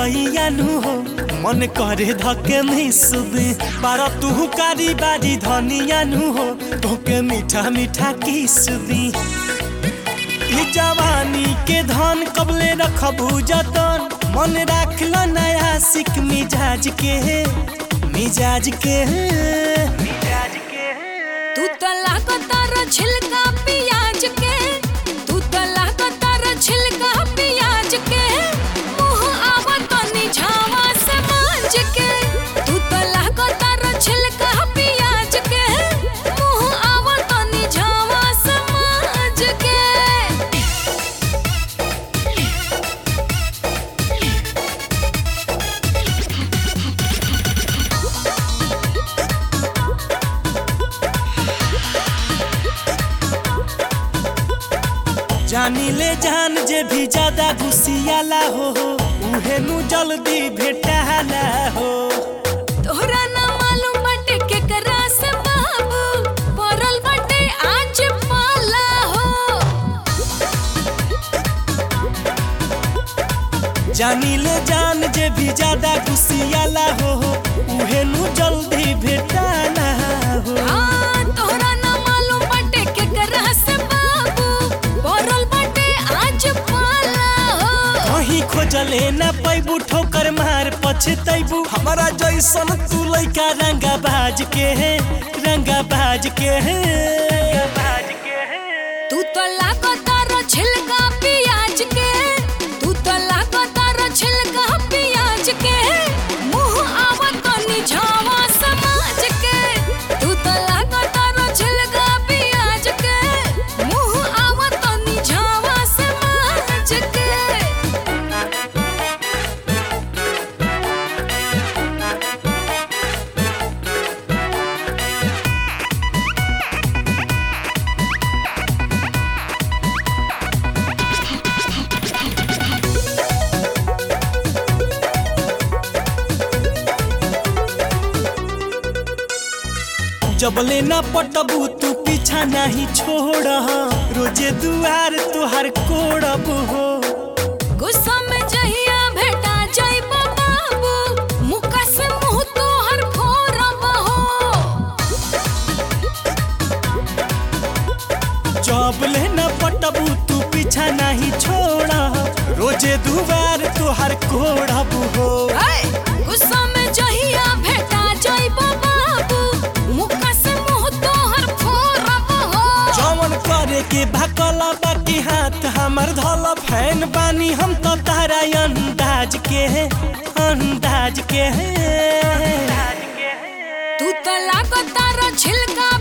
कलैया नु हो मन करे धके मिसबे बारा तू कारी बारी धनिया नु हो तोके मीठा मीठा किस दी ई जवानी के धन कबले रखबू जतन मन राख ल नया सिक मिजाज के मिजाज के मिजाज के तू त लागतार छिलका पियाज के तू त लागतार छिलका पियाज के मुंह आवत तनी झावा से मांज के तू त लागतार छिलका पियाज के मुंह आवत तनी झावा से मांज के जानी ले जान जे भी ज्यादा घुसियाला हो उहे नु जल्दी भेटाला हो तोहरा ना मालूम बटे केकरा से बाबू पड़ल बटे आज पाला हो जानी ले जान जे भी ज्यादा घुसियाला हो उहे नु जल्दी भेटाला हो हाँ, तोहरा ना मालूम बटे केकरा से बाबू पड़ल बटे आज पाला हो कहीं खोजले ना पैबू ठोकर मार पछतैबू हमारा जैसन तू लइका रंगा बाज के है रंगा बाज के है बाज के है तू तो लागतार छिलका पियाज के तू तो लागतार छिलका पियाज के मुंह आवत तनी झावा समाज के तू तो लागतार छिलका पियाज के मुंह आवत तनी झावा समाज के जबले ना पटबू तू पीछा नहीं छोड़ रोजे दुआर तुहार कोड़ब हो गुस्सा में जहिया भेटा जाइबा बाबू मुका से मुंह तोहर फोड़ब हो जबले ना पटबू तू पीछा नहीं छोड़ रोजे दुआर तुहार कोड़ब हो गुस्सा में जहिया भेटा जाइबा बाबू मुका से मुंह तोहर फोड़ब हो जवन करे के भकला बाकी हाथ हमर धल फैन बानी हम तो तारा अंदाज के है अंदाज के है तू तो लागतार छिलका